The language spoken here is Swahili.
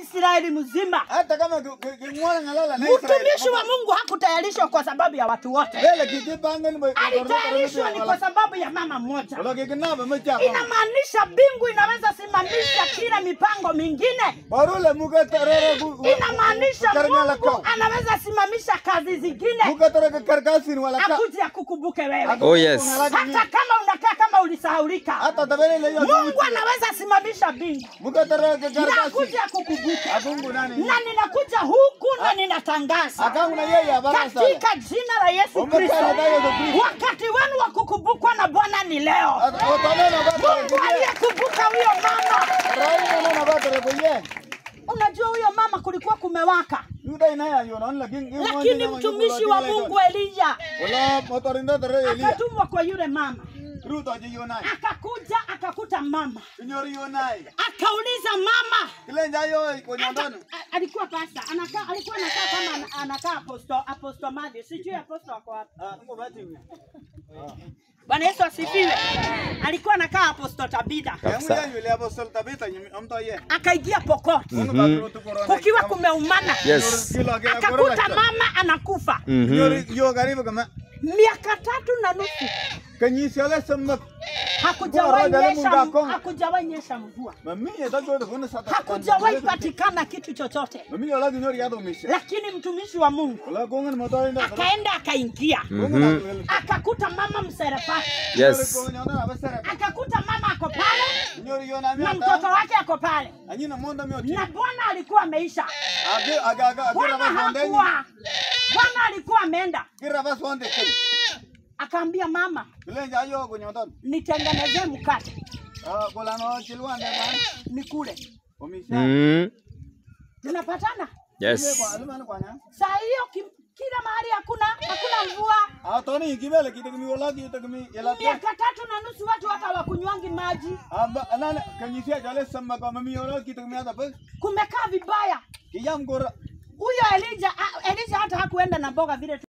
Israeli mzima. hata kama king'wala ng'alala na Israel Mtumishi wa Mungu hakutayarishwa kwa sababu ya watu wote, lele kikipangan ba alitayarishwa ni kwa sababu ya mama mmoja. wala kikinaba machapa Inamaanisha mbingu inaweza simamisha kila mipango mingine. barule muka tarara gu Inamaanisha karngala Mungu ka anaweza simamisha kazi zingine muka tarara karkasin wala ka akuje akukumbuke wewe, Oh, yes. hata kama unakaa kama ulisahaulika. hata tabele le yo Mungu anaweza simamisha mbingu muka tarara na karkasin akuje akukumbuke, akungu nani na ninakuja huku na ninatangaza akangu na yeye abara sana katika jina la Yesu Umekana Kristo, na Yesu Kristo. wakati wenu wa kukumbukwa na Bwana ni leo. otanena bata Mungu aliyekumbuka huyo mama, raina nena bata kuye unajua huyo mama kulikuwa kumewaka, yuda inaya yona lakini lakini mtumishi wa Mungu Elija wala motorinda tare elia akatumwa kwa yule mama, ruto ji yonai akakuja akakuta mama, nyori yonai akauliza mama kile njayo ko Aka- nyondano a- alikuwa pasta anakaa alikuwa anakaa kama ana- anakaa aposto aposto Matthew sijui aposto wako wapi ah ngo bati Bwana Yesu asifiwe alikuwa anakaa aposto Tabitha yangu ya yule apostol tabita nyimi amto ye akaingia Pokot Mungu bakuru tu corona kukiwa kumeumana Yes. kilo kila akakuta mama anakufa Mhm. nyori yo karibu kama miaka tatu na nusu kanyisi ala samma hakujawahi Bora, nyesha Mungu akong. hakujawahi nyesha mvua mami ya tago kuna sata hakujawahi patikana kitu chochote mami ya lagi nyori yado misha lakini mtumishi wa Mungu wala kongen motorinda akaenda akaingia kongen akakuta mama mserepati Yes. akakuta mama ako pale nyori yona mi na mtoto wake ako pale anyina monda mi oti na bwana alikuwa ameisha age aga aga bwana kira bas onde hakuwa bwana alikuwa ameenda kira bas onde akaambia mama kile njayo ko nyondano nitengenezee mkate ah kolano chilwande ban nikule omisha Mm. tunapatana Yes. kwa alima kwa nya saa hiyo ki- kila mahali hakuna hakuna mvua ah toni kibele kitagmi wala kitagmi yala miaka tatu na nusu watu hata wakunywangi maji amba anana kanyisi ajale samma kwa mami wala kitagmi ada bas kumekaa vibaya kiyam gora huyo elija ah, elija hata hakuenda na mboga vile